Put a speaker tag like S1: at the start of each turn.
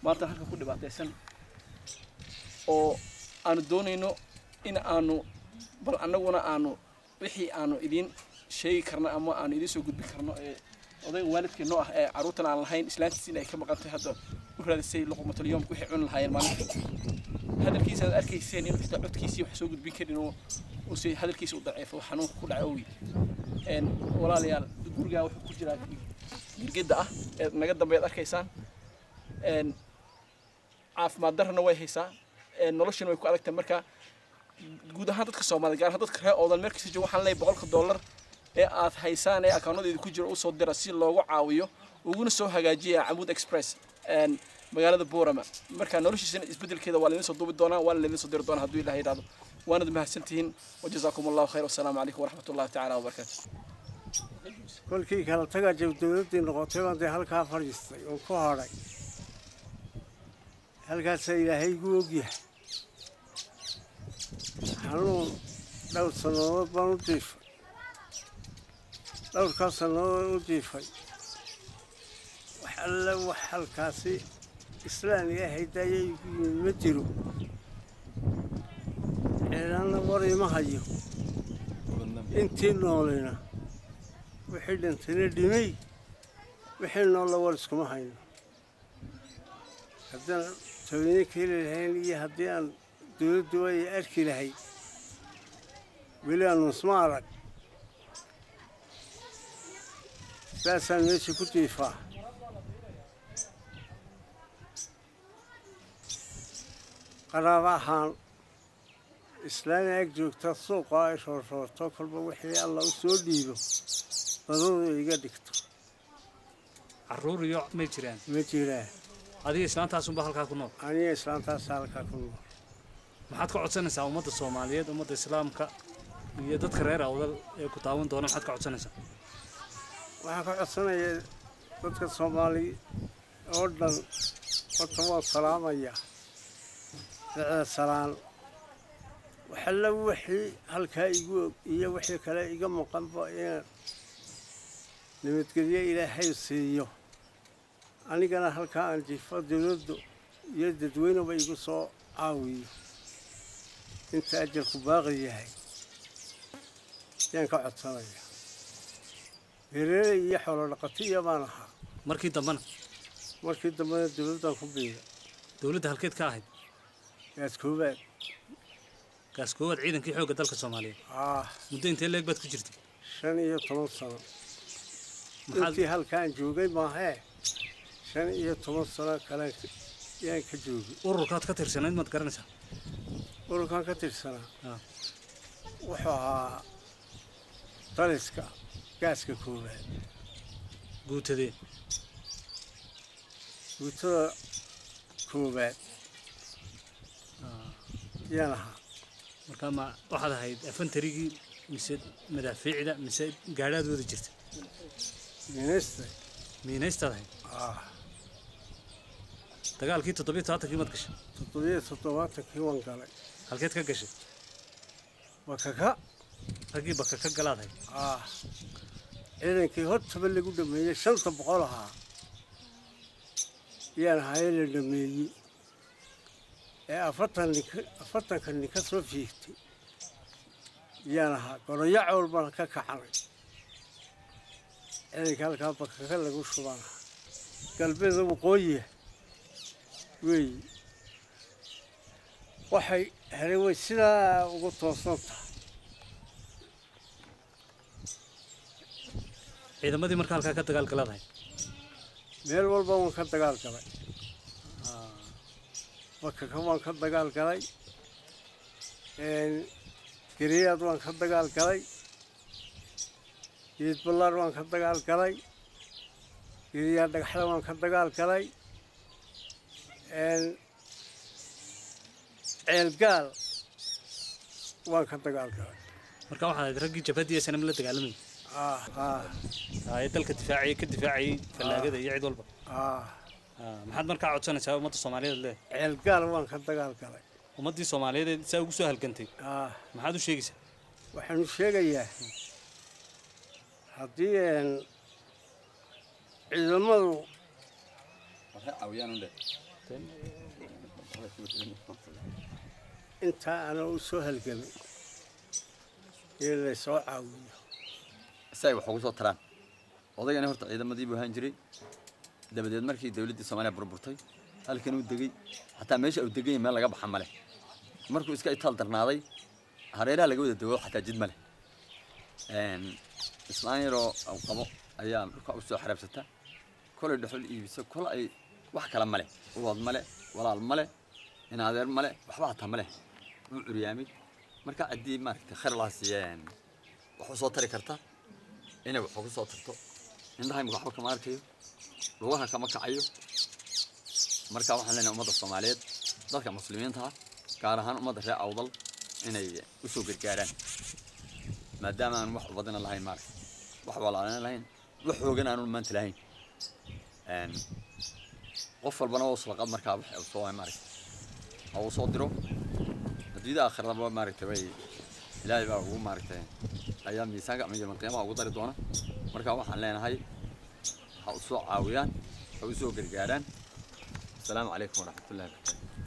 S1: maanta halka ku dhibaataysan oo aanu doonayno in aanu bal annaguna aanu wixii aanu idiin sheegi karno ama aanu idiin soo gudbin karno ee odayga waalidkii noo ah ee carruurtan aan lahayn islaantiisi in ay ka maqantay hadda u raadisay luqmatulyoomka wixii cuni lahaayeen maalinta hadalkiisa aad arkayseen inuu xitaa codkiisii wax soo gudbin karin oo uuse hadalkiisa u daciifo xanuunka ku dhacay owi walaalayaal gurigaa wuxuu ku jiraa girgidda ah ee naga dambeed arkaysaan caafimaad darrana way haysaa noloshana way ku adagtahay marka guud ahaan dadka soomaaliyed gaar ahaan dadka reer oodan meel kasta jooga waxaan leeyahay boqolka dollar ee aad haysaan ee akaunadeeda ku jira usoo dira si loogu caawiyo uguna soo hagaajiya camuud express magaalada boorama marka noloshiisana isbedelkeeda waa laydin soo duubi doonaa waana laydin soo diri doonaa hadduu ilaah yidhahdo waanad mahadsantihiin wajazaakum allahu khayr wasalaamu calaykum waraxmat ullahi tacaala wabarakaatu
S2: kolkii kala tagaa jab dowladdii noqotay baan dee halkaa fadhiistay oo ku hadhay halkaasaa ilaahay igu ogyahay xanuun dhowr sannadood baan u jiifay dhowrkaa sannadood u jiifay wax alle wax halkaasi islaamiga haydaya igu yimid ma jiro ceelanna war ima hayo intii noolina wixii dhintayna dhimay wixii noolla war iskuma hayno haddaan taweyne keeli lahayn iyo haddii aan dowladdu ay arki lahayd weli aanu isma arag saasaan meesha ku jiifaa qaraaba ahaan islaami ag joogta suuqa ay roorroorto kolba wixii alla u soo dhiibo badadu iga dhigto
S3: carruur iyo may jiraan
S2: ma jiraan
S3: adiga islaantaasunba halkaa ku nool
S2: aniga islaantaasa halkaa ku nool
S3: maxaad ka codsanaysaa ummadda soomaaliyeed ummadda islaamka iyo dadka reer awdal ee ku taawan doona maxaad ka codsanaysaa
S2: waxaan ka codsanayaa dadka soomaali oo dhan horta waan salaamayaa dacda salaan waxalla wixii halkaa igu og iyo wixii kale iga maqanba inaan nabadgelyo ilaahay siiyo anigana halkaa aan jiifo dowladdu iyo dadweyneba igu soo caawiyo inta ajarku baaqi yahay yaan ka codsanayaa beeraley iyo xoolo dhaqatiya baan ahaa
S3: markii dambena
S2: markii dambena dowladdan ku biira
S3: dowladda halkeed ka ahayd
S2: gaas koobaad
S3: gaas koowaad ciidankii xoogga dalka soomaaliyeed
S2: ah
S3: muddo intee leeg baad ku jirtay
S2: shan iyo toban sano
S3: maxaad
S2: intii halkaan joogay maahee shan iyo toban sano kale yaan ka joogay
S3: ururkaad ka tirsanayd maad garanaysaa
S2: ururkan ka tirsanaa
S3: Ah.
S2: wuxuu ahaa daliska gaaska koobaad
S3: guutadee
S2: guutada koobaad yaan ahaa
S3: marka ma waxaad ahayd afantarigii mise madaafiicda mise gaadhaad wada jirta
S2: minista
S3: miinaystaad ahayd
S2: ah
S3: dagaalkii toddobiyo tobantankii maad gashay
S2: toddobiyo toddobaatankii waan galay
S3: halkeed ka gashay
S2: bakaka
S3: raggii baka ka galaad ahayd
S2: ah ciidankii hortaba lagu dhameeyey shanta boqol ahaa yaan ahaye la dhameeyey ee afartan nin ka- afartanka nin ka soo fiigtay yaan ahaa goroyo cowl baan ka kacanay ciidanka halkaa bakaka lagu shubaan ahaa galbeeda waqooyiya weey waxay helay way sidaa ugu toosan tahay
S3: ciidamadii marka halkaa ka dagaal galaad ahayd
S2: meel walba waan ka dagaal galay bakaka waan ka dagaal galay geriyaad waan ka dagaal galay geed ballaar waan ka dagaal galay geriyaad dhagaxda waan ka dagaal galay ceelgaal waan ka dagaal galay
S3: marka waxaad ahayd raggii jabhadii ee sanam la dagaalamayay
S2: ah ah
S3: Ah, ee dalka difaacayay ka difaacayay fallaagada iyo cid walba
S2: ah
S3: Ah, maxaad markaa codsanaysaa ummadda soomaaliyeed leedahay
S2: ceelgaal waan ka dagaal galay
S3: ummaddii soomaaliyeed ee saa ugu soo halgantay
S2: ah
S3: maxaad u sheegaysaa
S2: waxaanu sheegayaa haddii een ciidamadu
S3: marteen
S2: intaa anoo u soo halgamay in laysoo caawiyo
S4: si ay wax ugu soo taraan odaygani horta ciidamadii buu ahaan jiray dabadeed markii dawladdii soomaaliya burburtay halkan uu degey xataa meesha uu degan yahay meel laga baxa ma leh markuu iska itaal darnaaday hareeraha laga wada dego xataa jid ma leh islaan yaroo uu qabo ayaa dhulka u soo xaraabsata kolay dhexol iibisa kol ay wax kale ma leh ulood ma leh walaal ma leh in adeer ma leh waxba hataa ma leh wuu curyaamay marka haddii maaragtay khayr laa siiyeen wax u soo tari karta inay wax ugu soo tarto indhaha imika waxba kama arkayo lugaha kama kacayo marka waxaan leenahay ummadda soomaaliyeed dadka muslimiinta ah gaar ahaan ummadda reer awdal inay usoo gargaaraan maadaama aan wax ubadina lahayn maaragta wax walaalina lahayn wax hoogan aanu maanta lahayn qof walbana waa uslaqad markaa wax uu soo maaragta ha uu soo diro adduunyada aakhirada maaragta way ilaahay baa ugu maaragtay ayaa miisaanka ama yawmal qiyaamaha ugu dari doona marka waxaan leenahay ha u soo caawiyaan ha u soo gargaaraan asalaamu calaykum waraxmatullahi wabarakatu